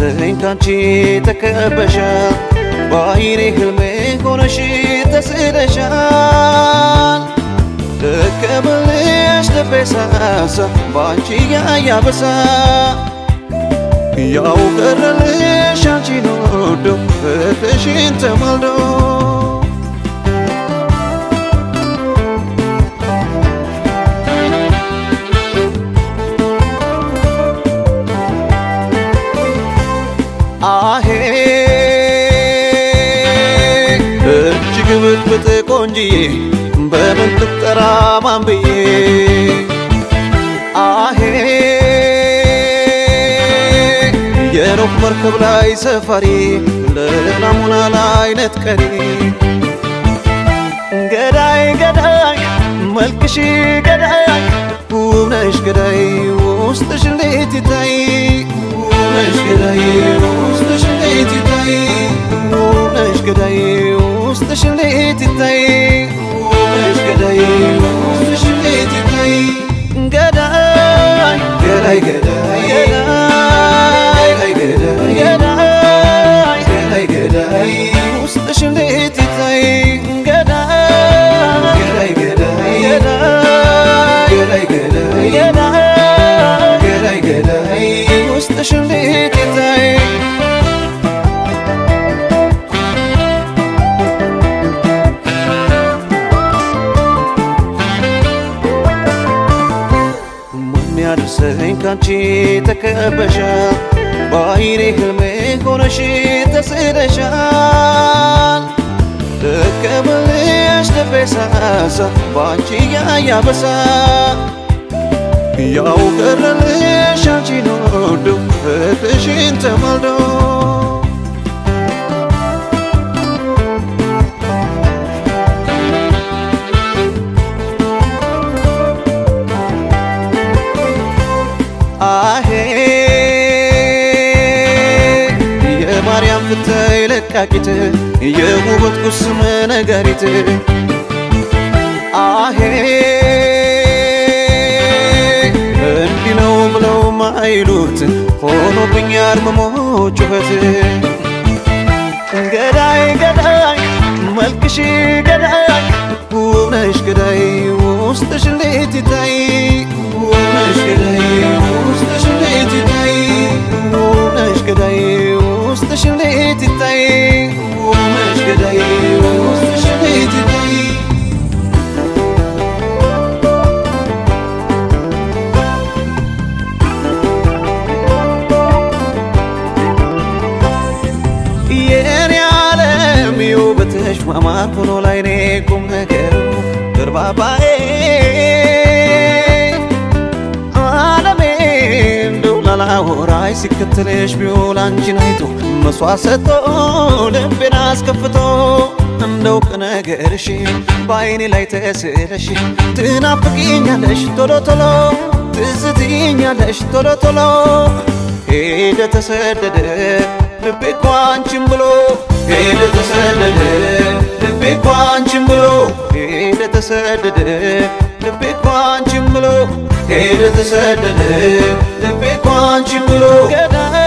ያደርሰኝ ካንቺ ተከበሻል በአይኔ ህልሜ ሆነሽ ተስለሻል ደከመልሽ ልቤ ሳሳ በአንቺ ያያበሳ ያው ቀረልሽ አንቺን ወዶ ፍቅርሽን ተማልዶ አሄ እጅግ ብጥብጥ ቆንጅዬ በምን ልጠራ ማን ብዬ አሄ የኖህ መርከብ ላይ ሰፋሪ ለናሙና ላይ ነጥቀሪ ገዳይ ገዳይ መልክሽ ገዳይ ውብነሽ ገዳይ ውስጥሽ እንዴት ይታይ ውብነሽ ገዳይ ውስጥሽ እንዴት ይታይ ውብነሽ ገዳይ ውስጥሽ እንዴት ይታይ ውብነሽ ገዳይ ውስጥሽ እንዴት ይታይ ገዳይ ገዳይ ገዳይ ገዳይ ገዳይ ገዳይ ገዳይ ገዳይ ውስጥሽ እንዴት ይታይ ገዳይ ገዳይ ገዳይ ገዳይ ገዳይ ገዳይ ገዳይ ገዳይ ውስጥሽ እንዴት ይታይ ማን ያደርሰኝ ካንቺ ተከበሻል በአይኔ ህልሜ ሆነሽ ተስለሻል ደከመልሽ ልቤ ሳሳ በአንቺ ያያበሳ ያው ቀረልሽ አንቺን ወዶ ፍቅርሽን ተማልዶ አሄ የማርያም ፍታይ ለቃቂት የውበት ቁስም ነጋሪት አሄ እንዲህ ነው ብለው ማይሉት ሆኖብኝ አርምሞ ጩኸት ገዳይ ገዳይ መልክሽ ገዳይ ውብነሽ ገዳይ ውስጥሽ እንዴት ይታይ ውብነሽ ገዳይ ውስጥሽ እንዴት ይታይ ውብነሽ ገዳይ ውስጥሽ እንዴት ይታይ ውብነሽ ገዳይ ውስጥሽ እንዴት ይታይ የኔ ዓለም የውበትሽ ማማር ሆኖ ላይኔ ቁም ነገሩ ግርባባዬ ዓለሜ እንደው ላላወራይ ሲከተልሽ ቢውል አንቺን አይቶ መስዋዕት ሰጥቶ ልቤን አስከፍቶ እንደው ቅነገርሽ በአይኔ ላይ ተስለሽ ትናፍቂኛለሽ ቶሎ ቶሎ ትዝትኛለሽ ቶሎ ቶሎ ሄደ ተሰደደ ልቤ እኮ አንቺን ብሎ ሄደ ተሰደደ ልቤ እኮ አንቺን ብሎ ሄደ ተሰደደ ልቤ እኮ አንቺን ብሎ ሄደ ተሰደደ ልቤ እኮ አንቺን ብሎ ገዳይ